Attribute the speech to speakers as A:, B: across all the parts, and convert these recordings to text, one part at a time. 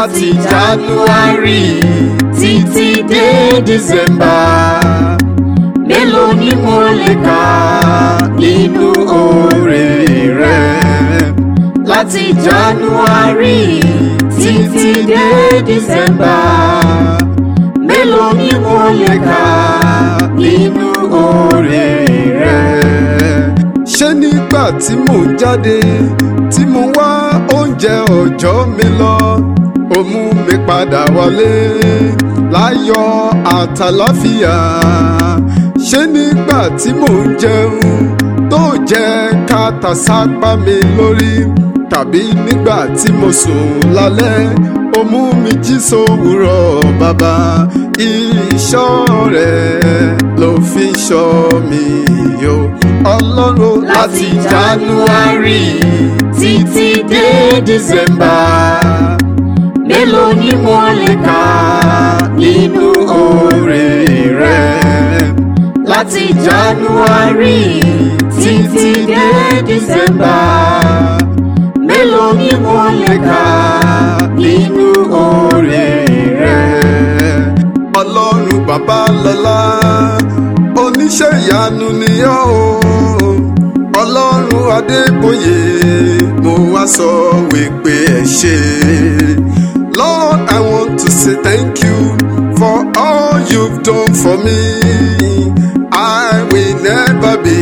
A: láti january títí dé december mélòó ni mo lè kà nínú oore rẹ láti january títí dé december mélòó ni mo lè kà nínú oore rẹ.
B: ṣé nígbà tí mò ń jáde tí mo wá oúnjẹ ọjọ́ mi lọ ó mú mi padà wálé láyọ̀ àtàláfíà ṣé nígbà tí mò ń jẹun tó jẹ́ kàtà sápá mi lórí tàbí nígbà tí mo sùn lálẹ́ ó mú mi jí sówùrọ̀ bàbá ìṣọ́ rẹ̀ ló fi ṣọ́ mi yó ọlọ́run
A: láti january títí dé december mélòó ni mo lè kà nínú oore rẹ láti january títí dé december mélòó ni mo lè kà nínú oore rẹ.
B: ọlọ́run bàbá lọ́lá oníṣẹ́ ìyanu ni ọ́ o ọlọ́run adébóyè mo wá sọ wípé ẹ ṣé lord i want to say thank you for all you've done for me i will never be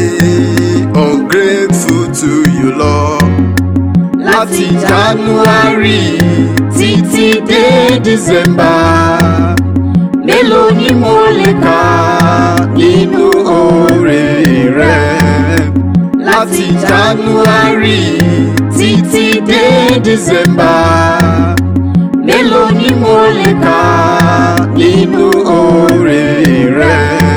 B: ungrateful to you lord.
A: láti january títí dé december mélòó ni mo lè kà nínú oore rẹ láti january títí dé december mélòó ni mo lè kà nínú oore rẹ.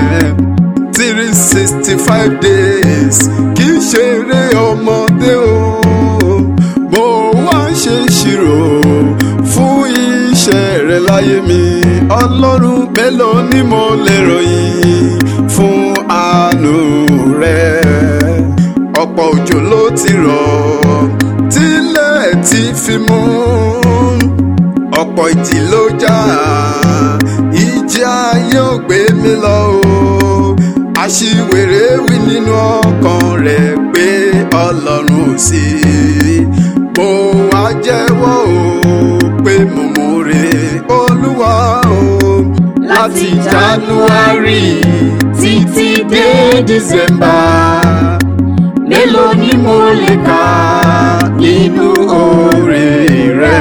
B: three sixty five days kì í ṣeré ọmọdé o mo wá ṣe ṣírò fún iṣẹ́ rẹ láyé mi ọlọ́run mélòó ni mo lè ròyìn fún àánú rẹ ọ̀pọ̀ òjò ló ti rọ̀ tílẹ̀ ti fi mú ọ̀pọ̀ ìjì ló jà ìjì ayé ò gbé mi lọ o aṣiwèrè wí nínú ọkàn rẹ̀ pé ọlọ́run ò sí mo wá jẹ́wọ́ o pé mo mọ̀re olúwa o
A: láti january títí dé december mélòó ni mo lè kà nínú oore rẹ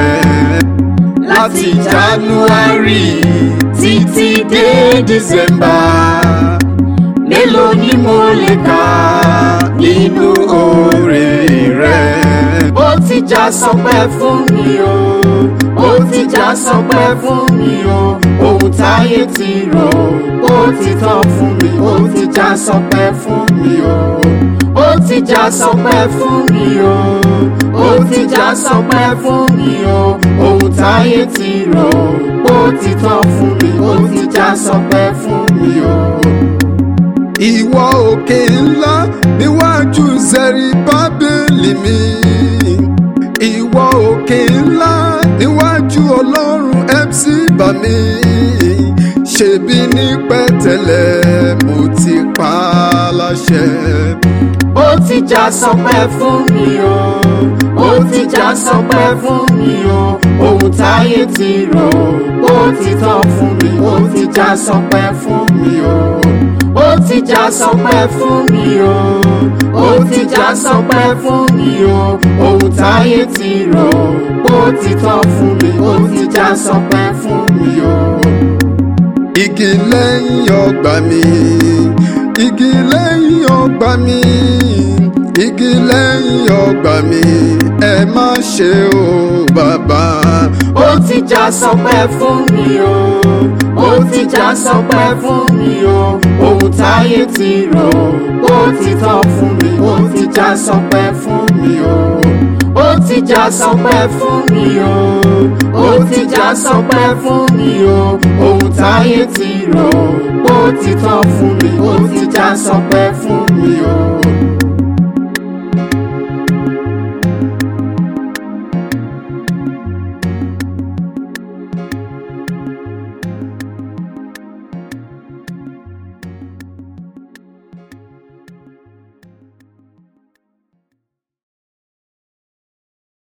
A: láti january títí dé december mélòó ni mo lè kà nínú oore rẹ. ó ti já sọpẹ́ fún mi o ó ti já sọpẹ́ fún mi o ohun táyé ti rò ó ti tán fún mi ó ti já sọpẹ́ fún mi o ó ti já sọpẹ́ fún mi o ó ti já sọpẹ́ fún mi o ohun táyé ti rò ó ti tán fún mi ó ti já sọpẹ́ fún mi o.
B: ìwọ òkè ńlá níwájú zẹrí bábélì mi ìwọ òkè ńlá níwájú ọlọ́run mc bà mí ṣebí ní pẹ̀tẹ́lẹ̀ mo ti pa á láṣẹ.
A: ó ti já sọpẹ́ fún mi o ó ti já sọpẹ́ fún mi o ohun táyé ti rò ó ti tán fún mi ó ti já sọpẹ́ fún mi o ó ti já sọpẹ́ fún mi o ó ti já sọpẹ́ fún mi o ohun táyé ti rò ó ti tán fún mi ó ti já sọpẹ́ fún mi o.
B: igi lẹ́yìn ọgbà mi igi lẹ́yìn ọgbà mi igi lẹ́yìn ọgbà mi ẹ má ṣe o bàbá.
A: ó ti já sọpẹ́ fún mi o ó ti já sọpẹ́ fún mi o ohun táyé ti rò ó ti tán fún mi ó ti já sọpẹ́ fún mi o ó ti já sọpẹ́ fún mi o ó ti já sọpẹ́ fún mi o ohun táyé ti rò ó ti tán fún mi ó ti já sọpẹ́ fún mi o.